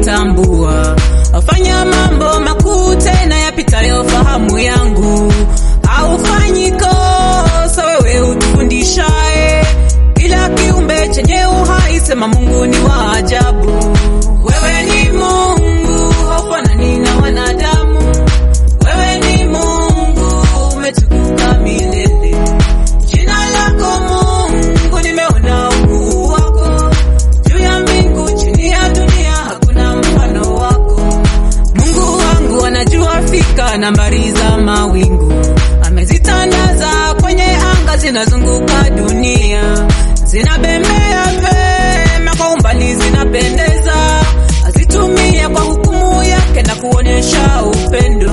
kunitambua, wafanya mambo makuu tena yapitayo fahamu yangu. Haufanyi kosa wewe utufundishaye, kila kiumbe chenye uhai, sema Mungu ni wa ajabu. Wewe ni Mungu, haufanani na wanadamu. Wewe ni Mungu, umetukuka milele. Jina lako Mungu, nimeona ukuu wako juu ya mbingu, chini ya dunia, hakuna mfano wako. Mungu wangu anajua fika nambari za mawingu, amezitandaza kwenye anga, zinazunguka dunia, zinabembea vema kwa umbali, zinapendeza, azitumia kwa hukumu yake na kuonyesha upendo.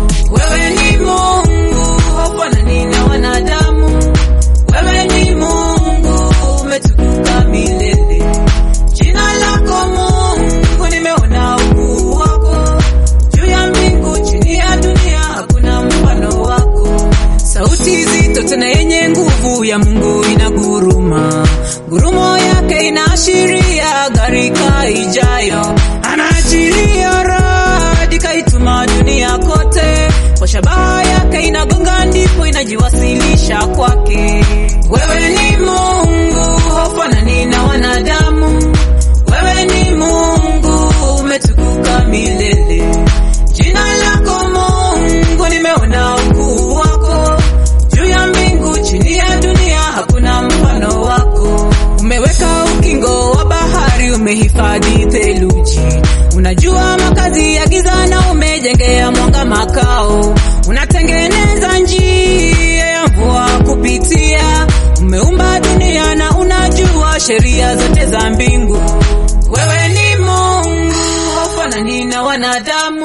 Wewe ni Mungu, haufanani na wanadamu. Wewe ni Mungu, umetukuka milele. Jina lako Mungu, nimeona ukuu wako juu ya mbingu, chini ya dunia, hakuna mfano wako. Sauti zito tena yenye nguvu ya Mungu inaguruma, gurumo yake inaashiria gharika ijayo. Anaachilia radi kaituma dunia kote, kwa shabaha yake inagonga, ndipo inajiwasilisha kwake. Wewe ni Mungu, haufanani na wanadamu. Wewe ni Mungu, umetukuka milele. Jina lako Mungu, nimeona ukuu wako juu ya mbingu, chini ya dunia, hakuna mfano wako. Umeweka ukingo wa bahari, umehifadhi theluji, unajua makazi ya giza na umejengea mwanga makao, unatengeneza njia ya mvua kupitia, umeumba dunia na unajua sheria zote za mbingu. Wewe ni Mungu, haufanani na wanadamu.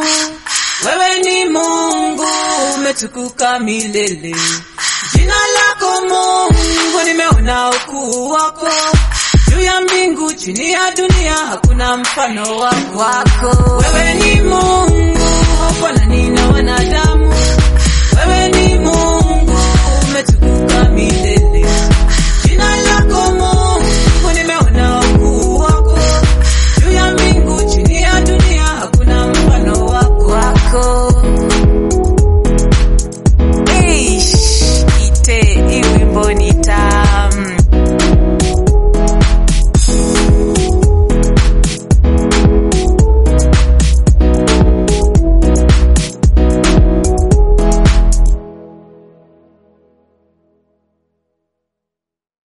Wewe ni Mungu, umetukuka milele. Jina lako Mungu, nimeona ukuu wako juu ya mbingu, chini ya dunia, hakuna mfano wako. wako Wewe